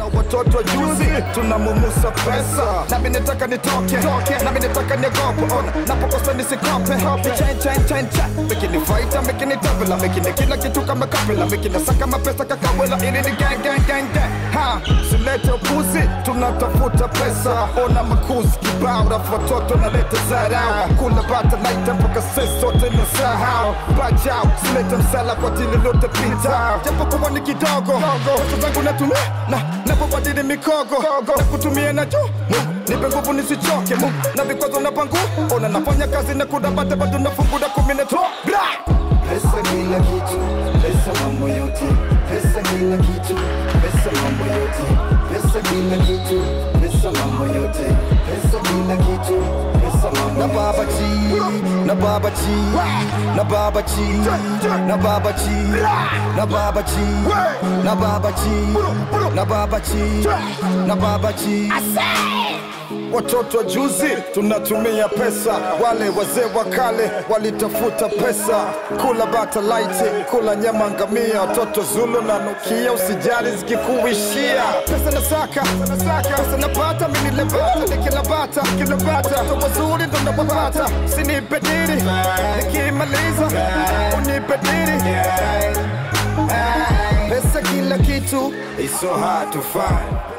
ona watoto wa juzi tunamumusa pesa nami nataka nitoke nami nataka niogope ona napokosa nisikope Chain, chain, chain, chain. mekini faita mekini tabela mekini kila kitu kama kapela mekini saka mapesa kakawela ili ni gang gang gang gang ha silete upuzi tunatafuta pesa ona makuzi kibao rafu watoto naleta zarau kula bata laita mpaka sisi sote na sahau bajau silete msala kwa tili lote pita japo kuwa ni kidogo pesa zangu natumia na napobadili mikogo na kutumia na juu nipe nguvu nisichoke Mungu, na vikwazo na pangu ona nafanya kazi na kudabate bado nafunguda kumi na to bra Pesa kila kitu, pesa mambo yote, pesa kila kitu, pesa mambo yote, pesa kila kitu, pesa mambo yote, pesa kila kitu, pesa mambo na yote. baba chi na baba chi na baba chi na baba chi na baba chi na baba chi na baba chi na baba chi Watoto wa juzi tunatumia pesa, wale wazee wa kale walitafuta pesa, kula bata laiti, kula nyama ngamia, watoto Zulu na nukia, usijali zikikuishia. Pesa nasaka, pesa napata, mimi nilebata, nikila bata, kila bata, watoto wazuri ndo nawapata, sinipe diri, nikimaliza unipe diri. Pesa kila kitu, it's so hard to find